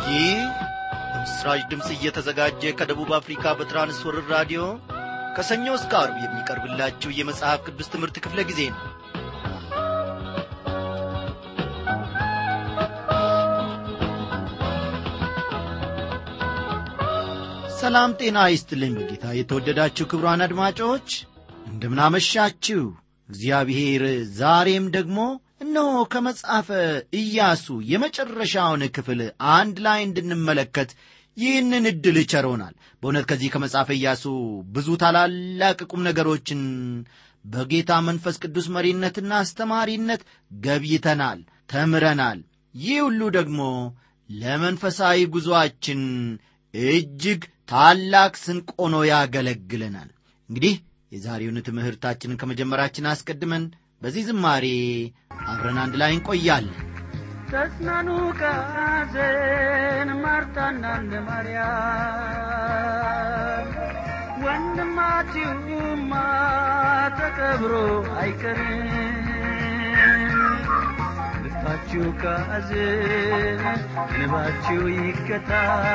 ይህ በምስራች ድምፅ እየተዘጋጀ ከደቡብ አፍሪካ በትራንስወርር ራዲዮ ከሰኞ እስከ አርብ የሚቀርብላችሁ የመጽሐፍ ቅዱስ ትምህርት ክፍለ ጊዜ ነው ሰላም ጤና ይስጥልኝ በጌታ የተወደዳችሁ ክብሯን አድማጮች እንደምናመሻችሁ እግዚአብሔር ዛሬም ደግሞ እነሆ ከመጽሐፈ ኢያሱ የመጨረሻውን ክፍል አንድ ላይ እንድንመለከት ይህንን ዕድል ቸሮናል በእውነት ከዚህ ከመጽሐፈ ኢያሱ ብዙ ታላላቅ ቁም ነገሮችን በጌታ መንፈስ ቅዱስ መሪነትና አስተማሪነት ገብይተናል ተምረናል ይህ ሁሉ ደግሞ ለመንፈሳዊ ጉዞአችን እጅግ ታላቅ ስንቅ ሆኖ ያገለግለናል እንግዲህ የዛሬውን ትምህርታችንን ከመጀመራችን አስቀድመን በዚህ ዝማሬ አብረን አንድ ላይ እንቆያለን ተጽናኑ ከሐዘን ማርታና እንደ ማርያም ወንድማችሁማ ተቀብሮ አይቀርም ልባችሁ ከሐዘን እንባችሁ ይገታ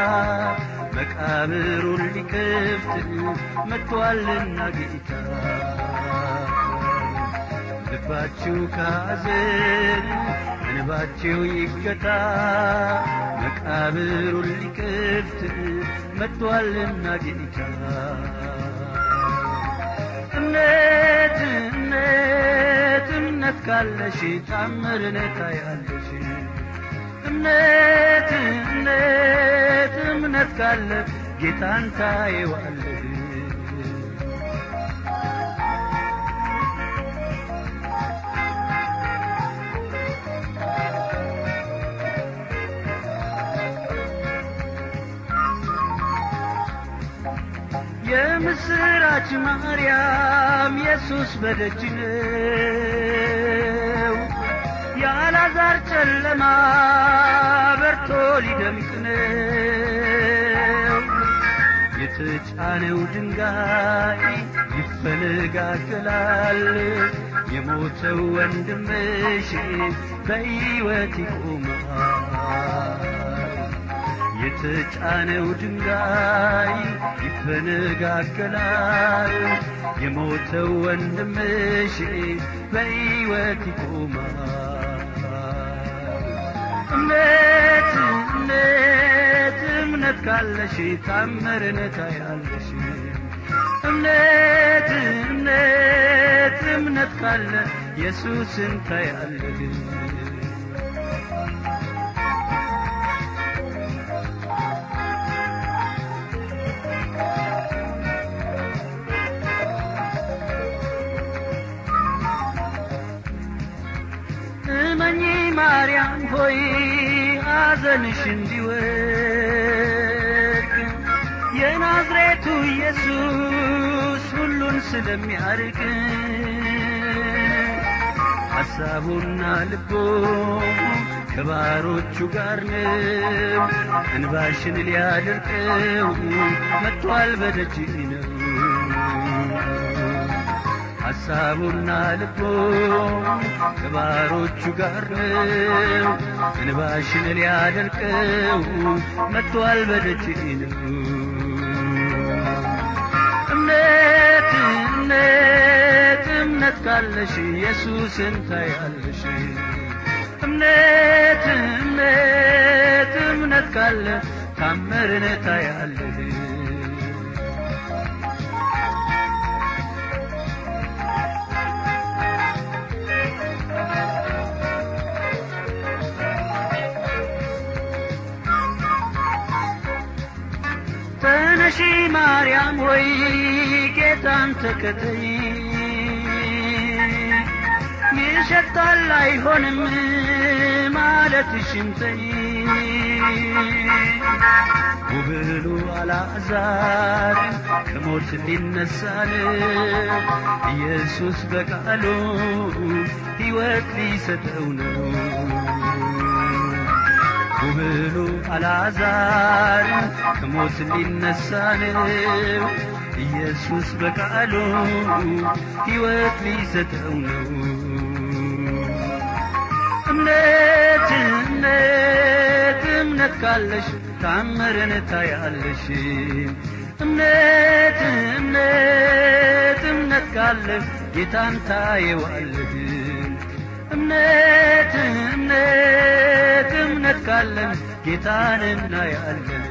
መቃብሩን ሊከፍት መጥቶአልና ጌታ ልባችሁ ከሐዘን እንባችሁ ይገታ መቃብሩን ሊከፍት መጥቶአልና ጌታ እምነት እምነት እምነት ካለሽ ታምርን ታያለሽ እምነት እምነት እምነት ካለ ጌታን ታየዋለሽ የምስራች ማርያም ኢየሱስ በደጅ ነው የአልዓዛር ጨለማ በርቶ ሊደምቅ ነው የተጫነው ድንጋይ ይፈነጋገላል የሞተው ወንድምሽ በሕይወት ይቆማል የተጫነው ድንጋይ ይፈነጋገላል የሞተው ወንድምሽ በሕይወት ይቆማል እምነት እምነት እምነት ካለሽ ታምርን ታያለሽ እምነት እምነት እምነት ካለ ኢየሱስን ታያለሽ እመኚ ማርያም ሆይ ሐዘንሽ እንዲወድቅ የናዝሬቱ ኢየሱስ ሁሉን ስለሚያርቅ ሐሳቡና ልቦ ከባሮቹ ጋር ነው እንባሽን ሊያደርቀው መጥቷል በደጅ ነው ሐሳቡና ልቦ ከባሮቹ ጋር ነው እንባሽን ሊያደርቀው መጥቷል በደጅ ነው እምነት እምነት እምነት ካለሽ ኢየሱስን ታያለሽ እምነት እምነት እምነት ካለ ታምርን ታያለሽ ተነሺ ማርያም ሆይ ጌታን ተከተይ ይሸታል አይሆንም ማለትሽን ተይ ውብሉ አልዓዛር ከሞት ሊነሳል ኢየሱስ በቃሉ ሕይወት ሊሰጠው ነው ውብሉ አልዓዛር ከሞት ሊነሳ ነው ኢየሱስ በቃሉ ሕይወት ሊሰጠው ነው እምነት እምነት እምነት ካለሽ ታምርን ታያለሽ እምነት እምነት እምነት ካለ ጌታን ታየዋለህ እምነት እምነት እምነት ካለን ጌታን እናያለን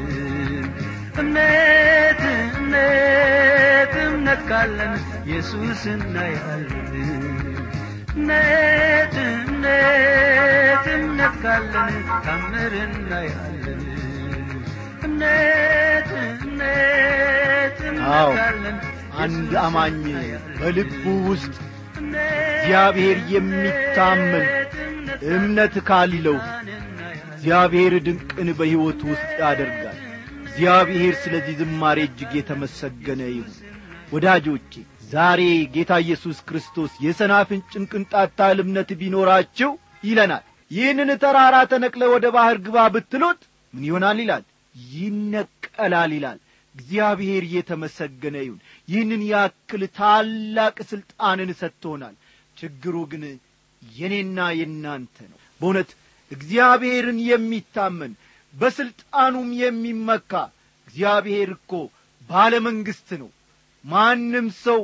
እምነት እምነት እምነት ካለን ኢየሱስ እናያለን እምነት እምነት እምነት ካለን ታምር እናያለን እምነት እምነት አዎ እምነት ካለን አንድ ኢየሱስ አማኝ እናያለን። በልቡ ውስጥ እግዚአብሔር የሚታመን እምነት ካለው እግዚአብሔር ድንቅን በሕይወቱ ውስጥ ያደርጋል እግዚአብሔር ስለዚህ ዝማሬ እጅግ የተመሰገነ ይሁን ወዳጆቼ ዛሬ ጌታ ኢየሱስ ክርስቶስ የሰናፍንጭን ቅንጣት ታህል እምነት ቢኖራችሁ ይለናል ይህንን ተራራ ተነቅለ ወደ ባሕር ግባ ብትሉት ምን ይሆናል ይላል ይነቀላል ይላል እግዚአብሔር የተመሰገነ ይሁን ይህንን ያክል ታላቅ ሥልጣንን ሰጥቶናል ችግሩ ግን የኔና የእናንተ ነው በእውነት እግዚአብሔርን የሚታመን በሥልጣኑም የሚመካ እግዚአብሔር እኮ ባለመንግሥት ነው ማንም ሰው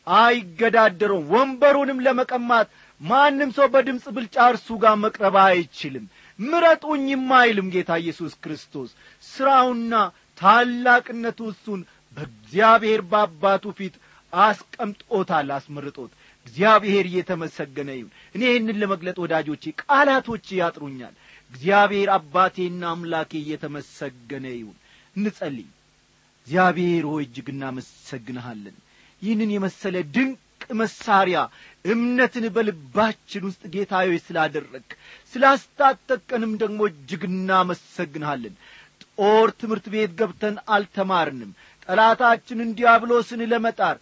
አይገዳደረውም ወንበሩንም ለመቀማት ማንም ሰው በድምፅ ብልጫ እርሱ ጋር መቅረብ አይችልም ምረጡኝም አይልም ጌታ ኢየሱስ ክርስቶስ ሥራውና ታላቅነቱ እሱን በእግዚአብሔር በአባቱ ፊት አስቀምጦታል አስመርጦት እግዚአብሔር እየተመሰገነ ይሁን እኔ ይህንን ለመግለጥ ወዳጆቼ ቃላቶች ያጥሩኛል እግዚአብሔር አባቴና አምላኬ እየተመሰገነ ይሁን እንጸልይ እግዚአብሔር ሆይ እጅግ እናመሰግንሃለን ይህንን የመሰለ ድንቅ መሳሪያ እምነትን በልባችን ውስጥ ጌታዊ ስላደረግ ስላስታጠቀንም ደግሞ እጅግ እናመሰግንሃለን ጦር ትምህርት ቤት ገብተን አልተማርንም ጠላታችንን ዲያብሎስን ለመጣር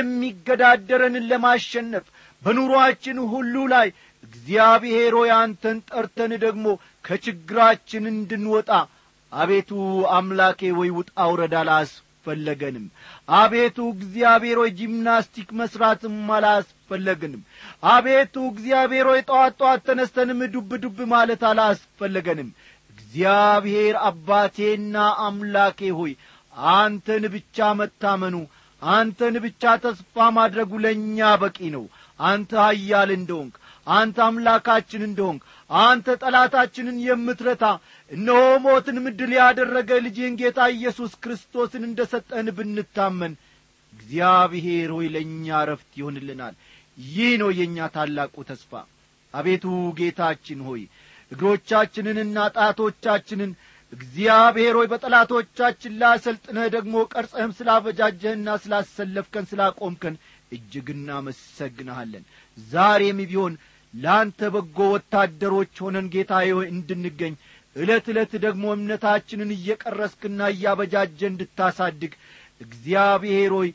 የሚገዳደረንን ለማሸነፍ በኑሮአችን ሁሉ ላይ እግዚአብሔር ሆይ አንተን ጠርተን ደግሞ ከችግራችን እንድንወጣ አቤቱ አምላኬ ወይ ውጣ ውረድ አላስፈለገንም አቤቱ እግዚአብሔር ሆይ ጂምናስቲክ መሥራትም አላስፈለገንም አቤቱ እግዚአብሔር ሆይ ጠዋት ጠዋት ተነስተንም ዱብ ዱብ ማለት አላስፈለገንም እግዚአብሔር አባቴና አምላኬ ሆይ አንተን ብቻ መታመኑ አንተን ብቻ ተስፋ ማድረጉ ለእኛ በቂ ነው አንተ ኃያል እንደሆንክ አንተ አምላካችን እንደሆንክ አንተ ጠላታችንን የምትረታ እነሆ ሞትን ምድል ያደረገ ልጅህን ጌታ ኢየሱስ ክርስቶስን እንደ ሰጠን ብንታመን እግዚአብሔር ሆይ ለእኛ ረፍት ይሆንልናል ይህ ነው የእኛ ታላቁ ተስፋ አቤቱ ጌታችን ሆይ እግሮቻችንንና ጣቶቻችንን እግዚአብሔር ሆይ በጠላቶቻችን ላይ አሰልጥነህ ደግሞ ቀርጸህም ስላበጃጀህና ስላሰለፍከን ስላቆምከን እጅግ እናመሰግንሃለን ዛሬም ቢሆን ለአንተ በጎ ወታደሮች ሆነን ጌታዬ ሆይ እንድንገኝ ዕለት ዕለት ደግሞ እምነታችንን እየቀረስክና እያበጃጀ እንድታሳድግ እግዚአብሔር ሆይ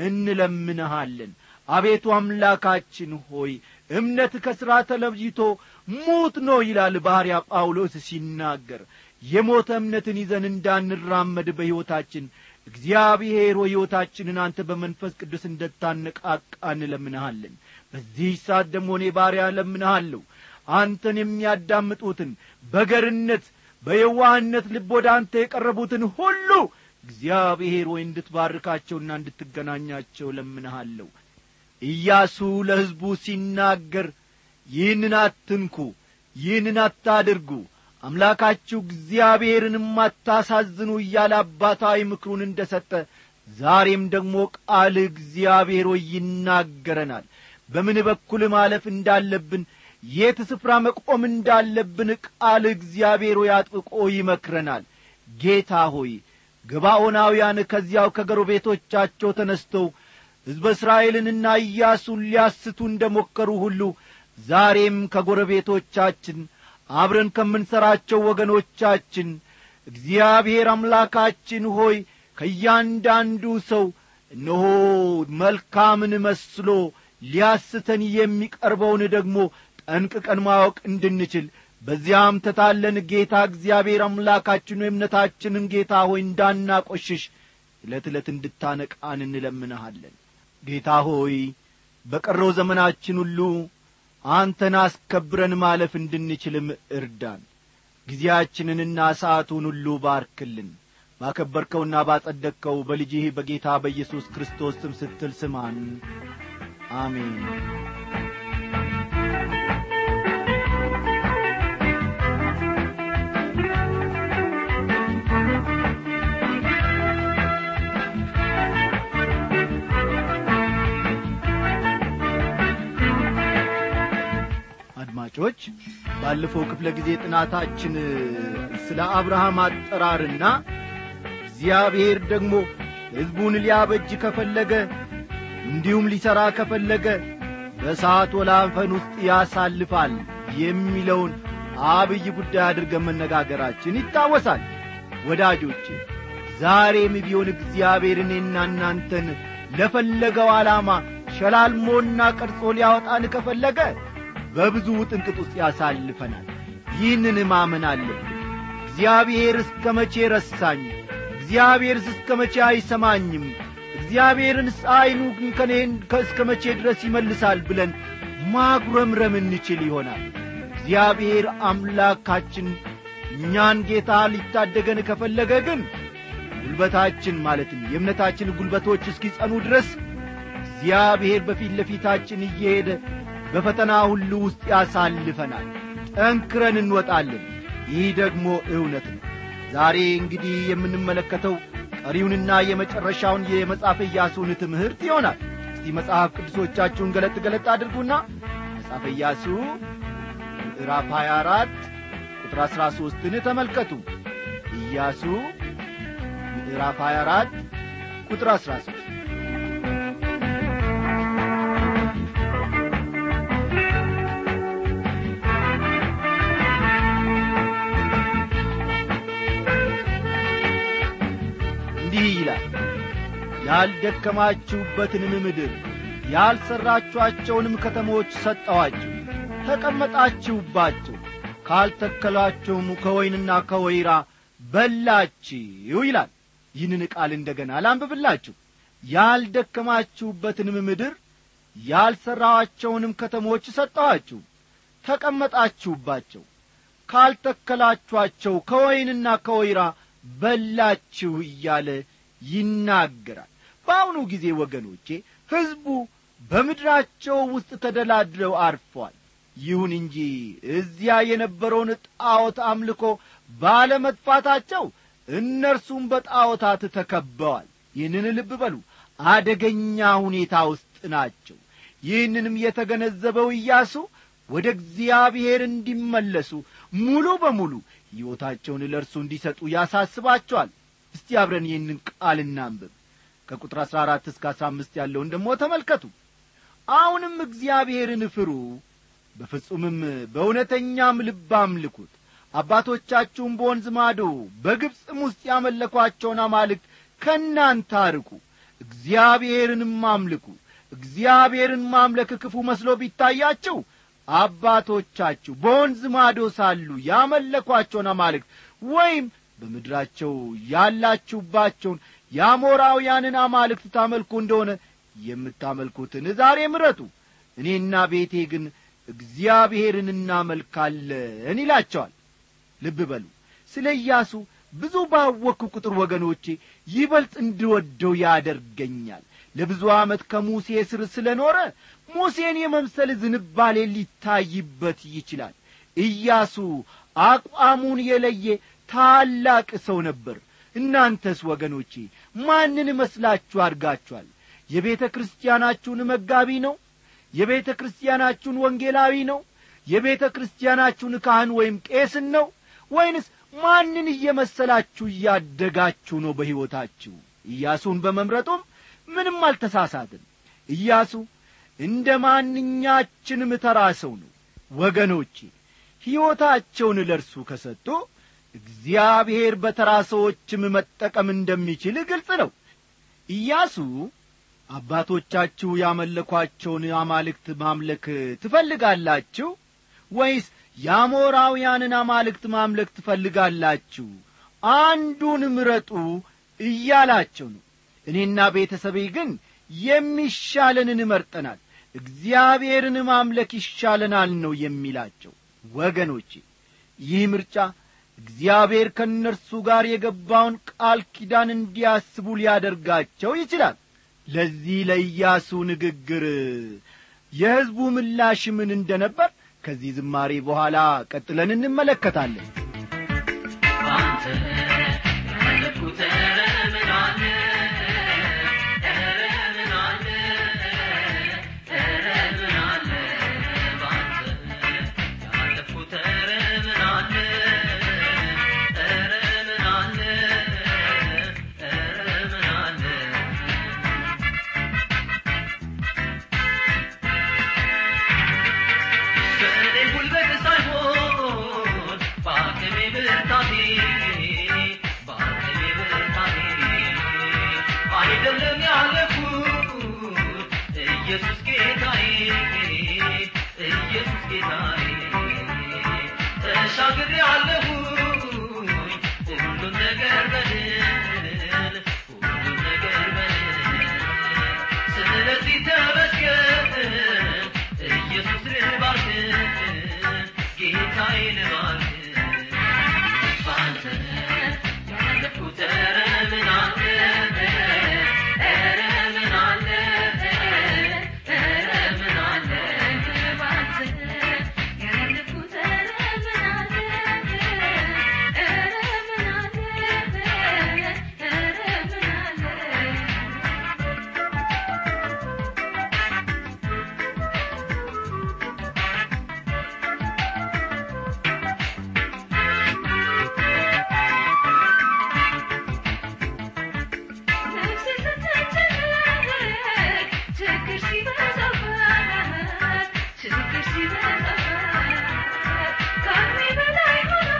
እንለምንሃለን አቤቱ አምላካችን ሆይ እምነት ከሥራ ተለይቶ ሙት ነው ይላል ባሕርያ ጳውሎስ ሲናገር የሞተ እምነትን ይዘን እንዳንራመድ በሕይወታችን እግዚአብሔር ሆይ ሕይወታችንን አንተ በመንፈስ ቅዱስ እንደታነቃቃ እንለምንሃለን በዚህ ሰዓት ደግሞ እኔ ባሪያ እለምንሃለሁ አንተን የሚያዳምጡትን በገርነት በየዋህነት ልብ ወደ አንተ የቀረቡትን ሁሉ እግዚአብሔር ሆይ እንድትባርካቸውና እንድትገናኛቸው ለምንሃለሁ ኢያሱ ለሕዝቡ ሲናገር ይህንን አትንኩ ይህንን አታድርጉ አምላካችሁ እግዚአብሔርንም አታሳዝኑ እያለ አባታዊ ምክሩን እንደ ሰጠ ዛሬም ደግሞ ቃል እግዚአብሔር ሆይ ይናገረናል በምን በኩል ማለፍ እንዳለብን የት ስፍራ መቆም እንዳለብን ቃል እግዚአብሔር ሆይ አጥብቆ ይመክረናል ጌታ ሆይ ገባዖናውያን ከዚያው ከጎረቤቶቻቸው ተነስተው ሕዝበ እስራኤልንና ኢያሱን ሊያስቱ እንደ ሞከሩ ሁሉ ዛሬም ከጎረቤቶቻችን አብረን ከምንሠራቸው ወገኖቻችን እግዚአብሔር አምላካችን ሆይ ከእያንዳንዱ ሰው እነሆ መልካምን መስሎ ሊያስተን የሚቀርበውን ደግሞ ጠንቅቀን ማወቅ እንድንችል በዚያም ተታለን ጌታ እግዚአብሔር አምላካችን ሆይ እምነታችንን ጌታ ሆይ እንዳናቈሽሽ ዕለት ዕለት እንድታነቃን እንለምንሃለን ጌታ ሆይ በቀረው ዘመናችን ሁሉ አንተን አስከብረን ማለፍ እንድንችልም እርዳን ጊዜያችንንና ሰዓቱን ሁሉ ባርክልን ባከበርከውና ባጸደቅከው በልጅህ በጌታ በኢየሱስ ክርስቶስ ስም ስትል ስማን አሜን አድማጮች ባለፈው ክፍለ ጊዜ ጥናታችን ስለ አብርሃም አጠራርና እግዚአብሔር ደግሞ ሕዝቡን ሊያበጅ ከፈለገ እንዲሁም ሊሠራ ከፈለገ በእሳት ወላፈን ውስጥ ያሳልፋል የሚለውን አብይ ጉዳይ አድርገን መነጋገራችን ይታወሳል ወዳጆቼ ዛሬም ቢሆን እግዚአብሔር እኔና እናንተን ለፈለገው ዓላማ ሸላልሞና ቀርጾ ሊያወጣን ከፈለገ በብዙ ውጥንቅጥ ውስጥ ያሳልፈናል ይህንን ማመን አለብን እግዚአብሔር እስከ መቼ ረሳኝ እግዚአብሔርስ እስከ መቼ አይሰማኝም እግዚአብሔርንስ ዐይኑ ከኔን እስከ መቼ ድረስ ይመልሳል ብለን ማጉረምረም እንችል ይሆናል እግዚአብሔር አምላካችን እኛን ጌታ ሊታደገን ከፈለገ ግን ጉልበታችን ማለትም የእምነታችን ጉልበቶች እስኪጸኑ ድረስ እግዚአብሔር በፊት ለፊታችን እየሄደ በፈተና ሁሉ ውስጥ ያሳልፈናል ጠንክረን እንወጣለን ይህ ደግሞ እውነት ነው ዛሬ እንግዲህ የምንመለከተው ቀሪውንና የመጨረሻውን የመጽሐፈ ኢያሱን ትምህርት ይሆናል እስቲ መጽሐፍ ቅዱሶቻችሁን ገለጥ ገለጥ አድርጉና መጽሐፈ ኢያሱ ምዕራፍ 24 ቁጥር 13ን ተመልከቱ ኢያሱ ምዕራፍ 24 ቁጥር 13 እንዲህ ይላል ያልደከማችሁበትንም ምድር ያልሠራችኋቸውንም ከተሞች ሰጠዋችሁ ተቀመጣችሁባቸው ካልተከላቸውም ከወይንና ከወይራ በላችሁ ይላል ይህንን ቃል እንደ ገና ላንብብላችሁ ያልደከማችሁበትንም ምድር ያልሠራኋቸውንም ከተሞች ሰጠኋችሁ ተቀመጣችሁባቸው ካልተከላችኋቸው ከወይንና ከወይራ በላችሁ እያለ ይናገራል በአሁኑ ጊዜ ወገኖቼ ሕዝቡ በምድራቸው ውስጥ ተደላድለው አርፏል ይሁን እንጂ እዚያ የነበረውን ጣዖት አምልኮ ባለመጥፋታቸው እነርሱም በጣዖታት ተከበዋል ይህንን ልብ በሉ አደገኛ ሁኔታ ውስጥ ናቸው ይህንንም የተገነዘበው ኢያሱ ወደ እግዚአብሔር እንዲመለሱ ሙሉ በሙሉ ሕይወታቸውን ለእርሱ እንዲሰጡ ያሳስባቸዋል እስቲ አብረን ይህንን ቃል እናንብብ ከቁጥር አሥራ አራት እስከ አሥራ አምስት ያለውን ደግሞ ተመልከቱ አሁንም እግዚአብሔርን ፍሩ በፍጹምም በእውነተኛም ልብ አምልኩት አባቶቻችሁም በወንዝ ማዶ በግብፅም ውስጥ ያመለኳቸውን አማልክት ከእናንተ አርቁ እግዚአብሔርንም አምልኩ እግዚአብሔርን ማምለክ ክፉ መስሎ ቢታያችሁ አባቶቻችሁ በወንዝ ማዶ ሳሉ ያመለኳቸውን አማልክት ወይም በምድራቸው ያላችሁባቸውን የአሞራውያንን አማልክት ታመልኩ እንደሆነ የምታመልኩትን ዛሬ ምረጡ እኔና ቤቴ ግን እግዚአብሔርን እናመልካለን ይላቸዋል ልብ በሉ ስለ ኢያሱ ብዙ ባወቅኩ ቁጥር ወገኖቼ ይበልጥ እንድወደው ያደርገኛል ለብዙ ዓመት ከሙሴ ስር ስለ ኖረ ሙሴን የመምሰል ዝንባሌ ሊታይበት ይችላል ኢያሱ አቋሙን የለየ ታላቅ ሰው ነበር እናንተስ ወገኖቼ ማንን መስላችሁ አድጋችኋል የቤተ ክርስቲያናችሁን መጋቢ ነው የቤተ ክርስቲያናችሁን ወንጌላዊ ነው የቤተ ክርስቲያናችሁን ካህን ወይም ቄስን ነው ወይንስ ማንን እየመሰላችሁ እያደጋችሁ ነው በሕይወታችሁ ኢያሱን በመምረጡም ምንም አልተሳሳትም ኢያሱ እንደ ማንኛችንም ተራ ሰው ነው ወገኖቼ ሕይወታቸውን ለእርሱ ከሰጡ እግዚአብሔር በተራ ሰዎችም መጠቀም እንደሚችል ግልጽ ነው ኢያሱ አባቶቻችሁ ያመለኳቸውን አማልክት ማምለክ ትፈልጋላችሁ ወይስ የአሞራውያንን አማልክት ማምለክ ትፈልጋላችሁ አንዱን ምረጡ እያላቸው ነው እኔና ቤተሰቤ ግን የሚሻለንን እመርጠናል እግዚአብሔርን ማምለክ ይሻለናል ነው የሚላቸው ወገኖቼ ይህ ምርጫ እግዚአብሔር ከእነርሱ ጋር የገባውን ቃል ኪዳን እንዲያስቡ ሊያደርጋቸው ይችላል ለዚህ ለኢያሱ ንግግር የሕዝቡ ምላሽ ምን እንደ ነበር ከዚህ ዝማሬ በኋላ ቀጥለን እንመለከታለን አንተ ያለፍኩት ኧረ ምን አለ ኧረ ምን አለ ኧረ ምን አለ በአንተ ያለፍኩት ኧረ ምን አለ ኧረ ምን አለ ኧረ ምን አለ በእኔ ጉልበት ሳይሆን በአቅሜ ብርታቴ በአቅሜ ብርታቴ አይደለም ያለፉት ኢየሱስ ጌታዬ ኢየሱስ ጌታዬ ተሻግሬ አለሁኝ ሁሉም ነገር በድል ሁሉም ነገር በድል ስለዚህ ተመስገን ኢየሱስ ልባርክ ጌታዬ ልባርክ በአንተ ያለፍኩት ኧረ ምን አለ ኧረ ምን አለ ኧረ ምን አለ በአንተ ያለፍኩት ኧረ ምን አለ ኧረ ምን አለ ኧረ ምን አለ ነፍሴ ስትጨነቅ ችግር ሲበዛባት ችግር ሲበዛባት ከአቅሜ በላይ ሆኖ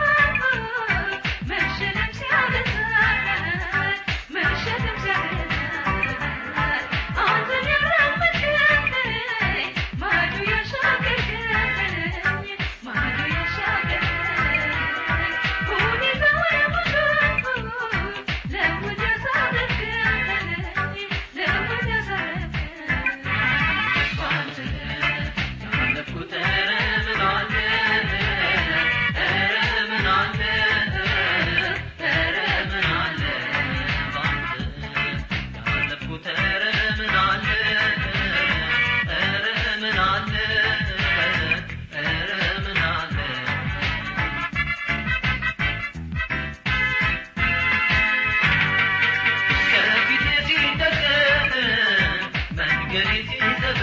መሸከም ሲያበዛት መሸከም ሲያበዛት አንተን ያራመድከኝ ማዶ ያሻገርከኝ ማዶ ያሻገርከኝ ሁኔታውን ሁሉ ለውጥ ያሳረፍከኝ ለውጥ ያሳረፍከኝ በአንተ ያለፍኩት ኧረ ምን አለ ኧረ ምን አለ ኧረ ምን አለ በአንተ ያለፍኩት ኧረ ምን አለ ኧረ ምን አለ ኧረ ምን አለ ከፊቴ ሲደቀን መንገዴ ሲዘጋ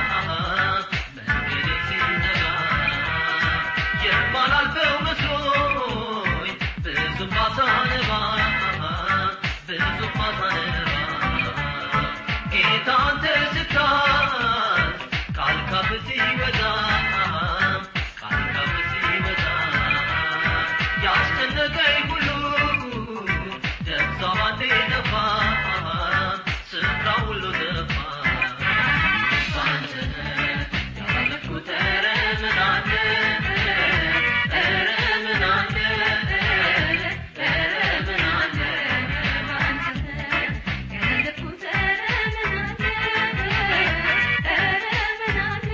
መንገዴ ሲዘጋ የማላልፈው መስሎኝ ብዙም ባሳነባ ብዙም ባሳነባ ጌታ አንተ ስታዝ ቃል ካፍ ሲበዛ ቃል ካፍ ሲበዛ ያስጨነቀኝ ሁሉ ደብዛ ባንዴ ጠፋ ስፍራ ሁሉ ጠፋ በአንተ ያለፍኩት ኧረ ምን አለ ኧረ ምን አለ ኧረ ምን አለ በአንተ ያለፍኩት ኧረ ምን አለ ኧረ ምን አለ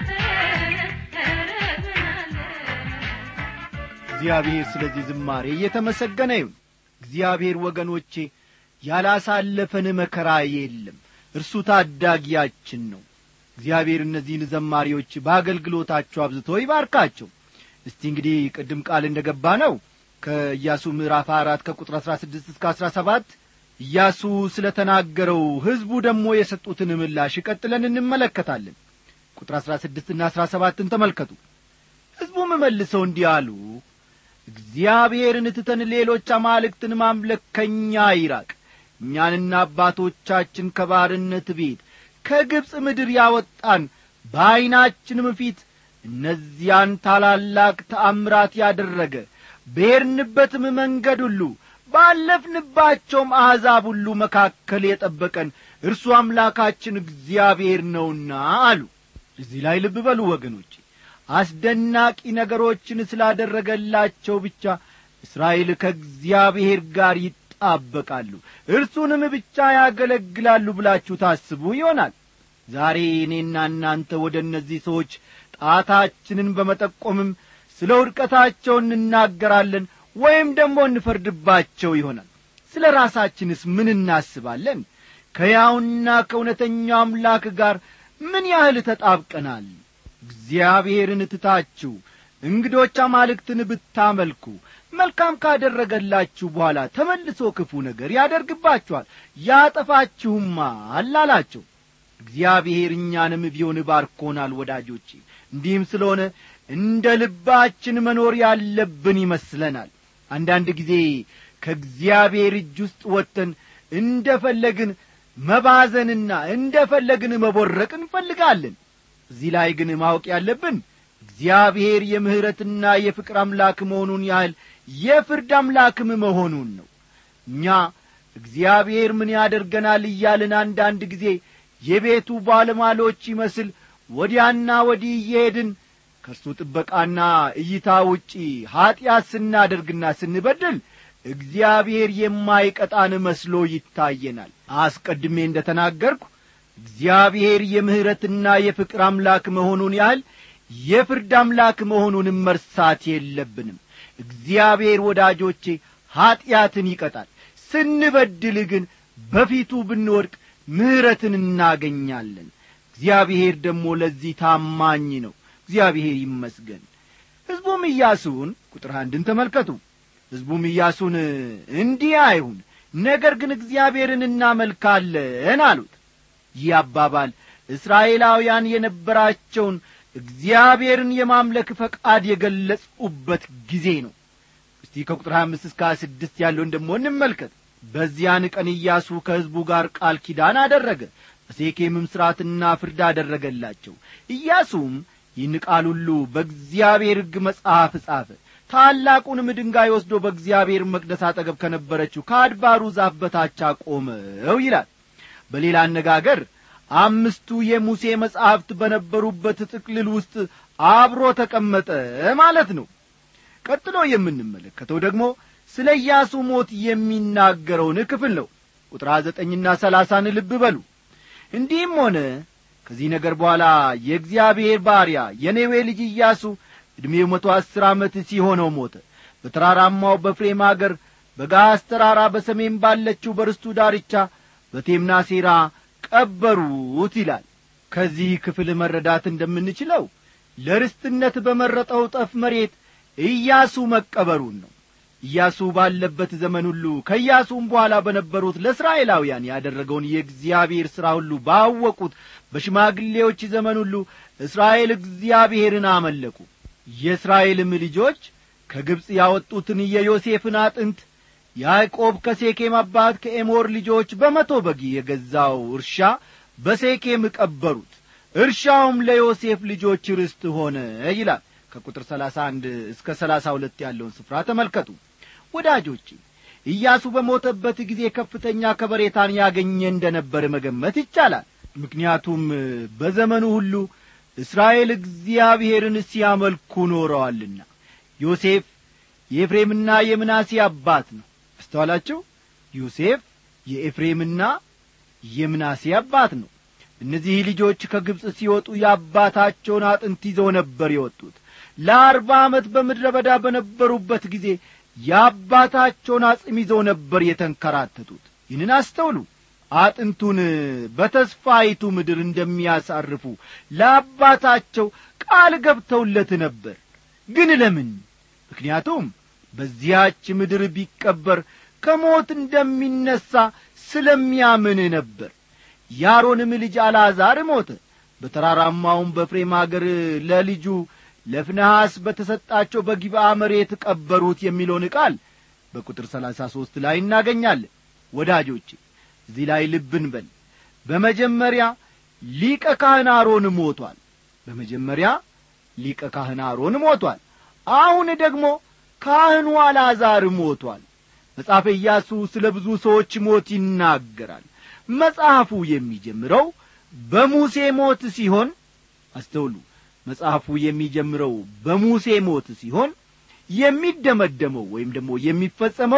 ኧረ ምን አለ እግዚአብሔር ስለዚህ ዝማሬ እየተመሰገነ ይሁን እግዚአብሔር ወገኖቼ ያላሳለፈን መከራ የለም እርሱ ታዳጊያችን ነው እግዚአብሔር እነዚህን ዘማሪዎች በአገልግሎታቸው አብዝቶ ይባርካቸው እስቲ እንግዲህ ቅድም ቃል እንደ ገባ ነው ከኢያሱ ምዕራፍ አራት ከቁጥር አሥራ ስድስት እስከ አሥራ ሰባት ኢያሱ ስለ ተናገረው ሕዝቡ ደግሞ የሰጡትን ምላሽ ቀጥለን እንመለከታለን ቁጥር አሥራ ስድስትና አሥራ ሰባትን ተመልከቱ ሕዝቡም መልሰው እንዲህ አሉ እግዚአብሔርን ትተን ሌሎች አማልክትን ማምለክ ከእኛ ይራቅ እኛንና አባቶቻችን ከባርነት ቤት ከግብፅ ምድር ያወጣን በዐይናችንም ፊት እነዚያን ታላላቅ ተአምራት ያደረገ በሄድንበትም መንገድ ሁሉ ባለፍንባቸውም አሕዛብ ሁሉ መካከል የጠበቀን እርሱ አምላካችን እግዚአብሔር ነውና አሉ እዚህ ላይ ልብ በሉ ወገኖቼ አስደናቂ ነገሮችን ስላደረገላቸው ብቻ እስራኤል ከእግዚአብሔር ጋር ይጣበቃሉ እርሱንም ብቻ ያገለግላሉ ብላችሁ ታስቡ ይሆናል ዛሬ እኔና እናንተ ወደ እነዚህ ሰዎች ጣታችንን በመጠቆምም ስለ ውድቀታቸው እንናገራለን ወይም ደግሞ እንፈርድባቸው ይሆናል ስለ ራሳችንስ ምን እናስባለን ከያውና ከእውነተኛው አምላክ ጋር ምን ያህል ተጣብቀናል እግዚአብሔርን ትታችሁ እንግዶች አማልክትን ብታመልኩ መልካም ካደረገላችሁ በኋላ ተመልሶ ክፉ ነገር ያደርግባችኋል ያጠፋችሁማል አላቸው እግዚአብሔር እኛንም ቢሆን ባርኮናል ወዳጆቼ እንዲህም ስለሆነ እንደ ልባችን መኖር ያለብን ይመስለናል አንዳንድ ጊዜ ከእግዚአብሔር እጅ ውስጥ ወጥተን እንደ ፈለግን መባዘንና እንደ ፈለግን መቦረቅ እንፈልጋለን እዚህ ላይ ግን ማወቅ ያለብን እግዚአብሔር የምሕረትና የፍቅር አምላክ መሆኑን ያህል የፍርድ አምላክም መሆኑን ነው እኛ እግዚአብሔር ምን ያደርገናል እያልን አንዳንድ ጊዜ የቤቱ ባለሟሎች ይመስል ወዲያና ወዲህ እየሄድን ከእርሱ ጥበቃና እይታ ውጪ ኀጢአት ስናደርግና ስንበድል እግዚአብሔር የማይቀጣን መስሎ ይታየናል አስቀድሜ እንደ ተናገርኩ እግዚአብሔር የምሕረትና የፍቅር አምላክ መሆኑን ያህል የፍርድ አምላክ መሆኑንም መርሳት የለብንም እግዚአብሔር ወዳጆቼ ኀጢአትን ይቀጣል ስንበድል ግን በፊቱ ብንወድቅ ምሕረትን እናገኛለን እግዚአብሔር ደግሞ ለዚህ ታማኝ ነው እግዚአብሔር ይመስገን ሕዝቡም ኢያሱን ቁጥር አንድን ተመልከቱ ሕዝቡም ኢያሱን እንዲህ አይሁን ነገር ግን እግዚአብሔርን እናመልካለን አሉት ይህ አባባል እስራኤላውያን የነበራቸውን እግዚአብሔርን የማምለክ ፈቃድ የገለጹበት ጊዜ ነው እስቲ ከቁጥር ሀያ አምስት እስከ ሀያ ስድስት ያለውን ደሞ እንመልከት በዚያን ቀን ኢያሱ ከሕዝቡ ጋር ቃል ኪዳን አደረገ በሴኬምም ሥርዓትና ፍርድ አደረገላቸው ኢያሱም ይህን ቃል ሁሉ በእግዚአብሔር ሕግ መጽሐፍ ጻፈ ታላቁንም ድንጋይ ወስዶ በእግዚአብሔር መቅደስ አጠገብ ከነበረችው ከአድባሩ ዛፍ በታች አቆመው ይላል በሌላ አነጋገር አምስቱ የሙሴ መጻሕፍት በነበሩበት ጥቅልል ውስጥ አብሮ ተቀመጠ ማለት ነው ቀጥሎ የምንመለከተው ደግሞ ስለ ኢያሱ ሞት የሚናገረውን ክፍል ነው ቁጥር ዘጠኝና ሰላሳን ልብ በሉ እንዲህም ሆነ ከዚህ ነገር በኋላ የእግዚአብሔር ባሪያ የኔዌ ልጅ ኢያሱ ዕድሜው መቶ አሥር ዓመት ሲሆነው ሞተ በተራራማው በፍሬም አገር በጋስ ተራራ በሰሜን ባለችው በርስቱ ዳርቻ በቴምናሴራ ቀበሩት ይላል ከዚህ ክፍል መረዳት እንደምንችለው ለርስትነት በመረጠው ጠፍ መሬት ኢያሱ መቀበሩን ነው ኢያሱ ባለበት ዘመን ሁሉ ከኢያሱም በኋላ በነበሩት ለእስራኤላውያን ያደረገውን የእግዚአብሔር ሥራ ሁሉ ባወቁት በሽማግሌዎች ዘመን ሁሉ እስራኤል እግዚአብሔርን አመለኩ የእስራኤልም ልጆች ከግብፅ ያወጡትን የዮሴፍን አጥንት ያዕቆብ ከሴኬም አባት ከኤሞር ልጆች በመቶ በግ የገዛው እርሻ በሴኬም ቀበሩት እርሻውም ለዮሴፍ ልጆች ርስት ሆነ ይላል ከቁጥር ሰላሳ አንድ እስከ ሰላሳ ሁለት ያለውን ስፍራ ተመልከቱ ወዳጆቼ ኢያሱ በሞተበት ጊዜ ከፍተኛ ከበሬታን ያገኘ እንደ ነበር መገመት ይቻላል ምክንያቱም በዘመኑ ሁሉ እስራኤል እግዚአብሔርን ሲያመልኩ ኖረዋልና ዮሴፍ የኤፍሬምና የምናሴ አባት ነው አስተዋላችሁ ዮሴፍ የኤፍሬምና የምናሴ አባት ነው እነዚህ ልጆች ከግብፅ ሲወጡ የአባታቸውን አጥንት ይዘው ነበር የወጡት ለአርባ ዓመት በምድረ በዳ በነበሩበት ጊዜ የአባታቸውን አጽም ይዘው ነበር የተንከራተቱት ይህንን አስተውሉ አጥንቱን በተስፋይቱ ምድር እንደሚያሳርፉ ለአባታቸው ቃል ገብተውለት ነበር ግን ለምን ምክንያቱም በዚያች ምድር ቢቀበር ከሞት እንደሚነሣ ስለሚያምን ነበር የአሮንም ልጅ አልዓዛር ሞተ በተራራማውም በፍሬም አገር ለልጁ ለፍንሐስ በተሰጣቸው በጊብዓ መሬት ቀበሩት የሚለውን ቃል በቁጥር ሰላሳ ሦስት ላይ እናገኛለን ወዳጆቼ እዚህ ላይ ልብን በል በመጀመሪያ ሊቀ ካህን አሮን ሞቷል በመጀመሪያ ሊቀ ካህን አሮን ሞቷል አሁን ደግሞ ካህኑ አልዓዛር ሞቷል መጽሐፈ ኢያሱ ስለ ብዙ ሰዎች ሞት ይናገራል መጽሐፉ የሚጀምረው በሙሴ ሞት ሲሆን አስተውሉ መጽሐፉ የሚጀምረው በሙሴ ሞት ሲሆን የሚደመደመው ወይም ደግሞ የሚፈጸመው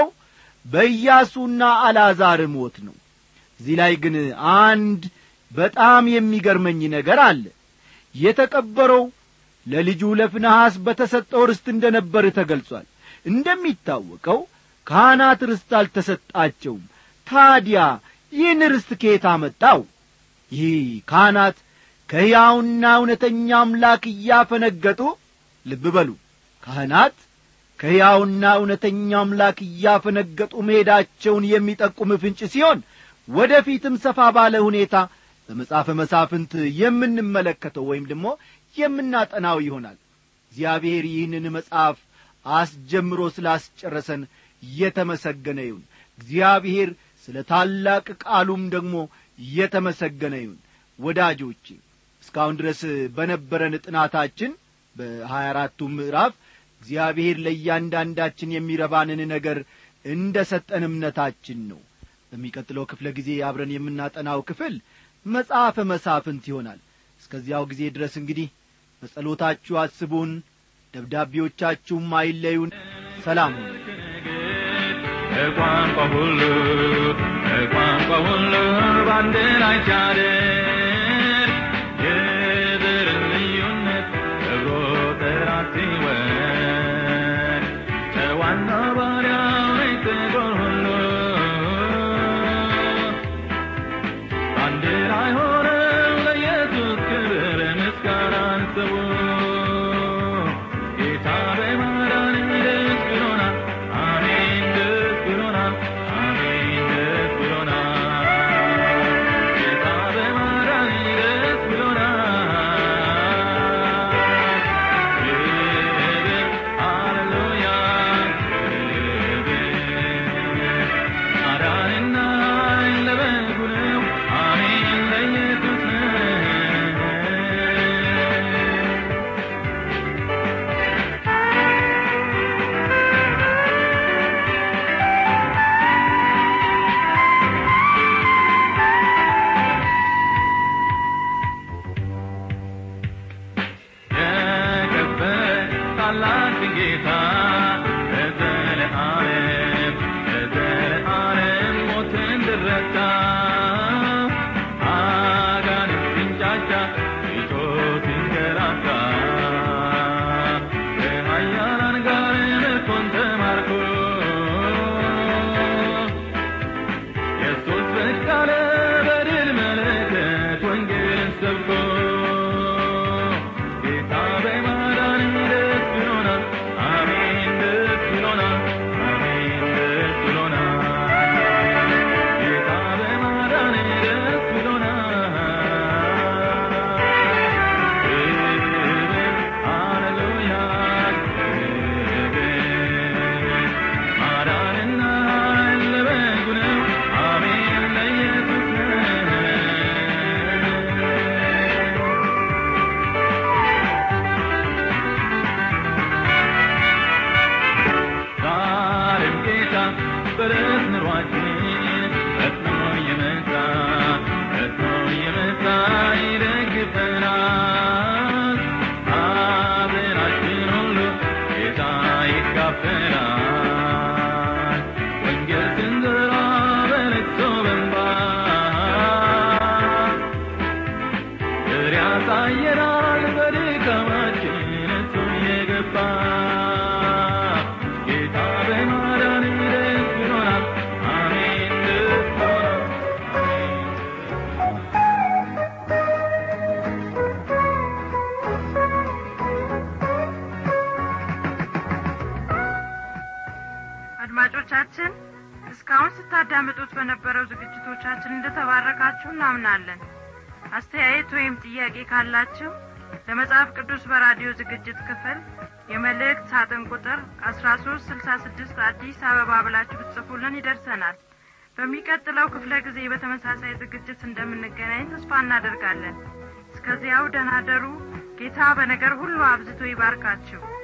በኢያሱና አልዓዛር ሞት ነው እዚህ ላይ ግን አንድ በጣም የሚገርመኝ ነገር አለ የተቀበረው ለልጁ ለፍንሐስ በተሰጠው ርስት እንደ ነበር ተገልጿል እንደሚታወቀው ካህናት ርስት አልተሰጣቸውም ታዲያ ይህን ርስት ከየት አመጣው ይህ ካህናት ከሕያውና እውነተኛ አምላክ እያፈነገጡ ልብ በሉ ካህናት ከሕያውና እውነተኛ አምላክ እያፈነገጡ መሄዳቸውን የሚጠቁም ፍንጭ ሲሆን ወደ ፊትም ሰፋ ባለ ሁኔታ በመጽሐፈ መሳፍንት የምንመለከተው ወይም ደግሞ የምናጠናው ይሆናል እግዚአብሔር ይህንን መጽሐፍ አስጀምሮ ስላስጨረሰን የተመሰገነ ይሁን እግዚአብሔር ስለ ታላቅ ቃሉም ደግሞ የተመሰገነ ይሁን ወዳጆቼ እስካሁን ድረስ በነበረን ጥናታችን በሀያ አራቱ ምዕራፍ እግዚአብሔር ለእያንዳንዳችን የሚረባንን ነገር እንደ ሰጠን እምነታችን ነው በሚቀጥለው ክፍለ ጊዜ አብረን የምናጠናው ክፍል መጽሐፈ መሳፍንት ይሆናል እስከዚያው ጊዜ ድረስ እንግዲህ በጸሎታችሁ አስቡን ደብዳቤዎቻችሁም አይለዩን ሰላም ሁኑ በቋንቋ ሁሉ በቋንቋ ሁሉ በአንድ ላይ ሲያደር የዘርን ልዩነት ከብሮ ጥራት ሲወድ ጨዋና ባሪያው ነኝ ጥቁር ሁሉ በአንድ ላይ ሆነው ለኢየሱስ ክብር ምስጋናን ስቡ ጌታ በማዳን ደስ ብሎናል አሜን ደስ ብሎናል አሜን ደስ ብሎናል ጌታ በማዳን ደስ ብሎናል ክብር ሃሌሉያ ክብር ማዳንና ለበጉ ነው አሜን ለኢየሱስ ነው የከበረ ታላቅ ጌታ ለዘለዓለም ለዘለዓለም ሞትን ድረታ አጋንንት ሲንጫጫ ፊቶት ሲንገላታ ከኃያላን ጋር ምርኮን ተማርኮ ኢየሱስ ብቅ አለ በድል መለከት ወንጌልን ሰብኮ ጌታ በማዳን ደስ ብሎናል አሜን ደስ ብሎናል አሜን ደስ ብሎናል ጌታ በማዳን ደስ ብሎናል ክብር ሃሌሉያ ክብር ማዳንና ለበጉ ነው አሜን ለኢየሱስ ነው ዛሬም ጌታ በረት ኑሯችን ፈጥኖ የመጣ ፈጥኖ የመጣ ይደግፈናል ሐዘናችን ሁሉ ጌታ ይካፈላል ወንጌል ስንዘራ በለቅሶ በእንባ ፍሬ ያሳየናል በድካማችን እሱ የገባ ጌታ በማዳን ደስ ብሎናል አሜን ደስ ብሎናል አድማጮቻችን እስካሁን ስታዳምጡት በነበረው ዝግጅቶቻችን እንደተባረካችሁ እናምናለን አስተያየት ወይም ጥያቄ ካላችሁ ለመጽሐፍ ቅዱስ በራዲዮ ዝግጅት ክፍል የመልእክት ሳጥን ቁጥር አስራ ሶስት ስልሳ ስድስት አዲስ አበባ ብላችሁ ብትጽፉልን ይደርሰናል በሚቀጥለው ክፍለ ጊዜ በተመሳሳይ ዝግጅት እንደምንገናኝ ተስፋ እናደርጋለን እስከዚያው ደናደሩ ጌታ በነገር ሁሉ አብዝቶ ይባርካችሁ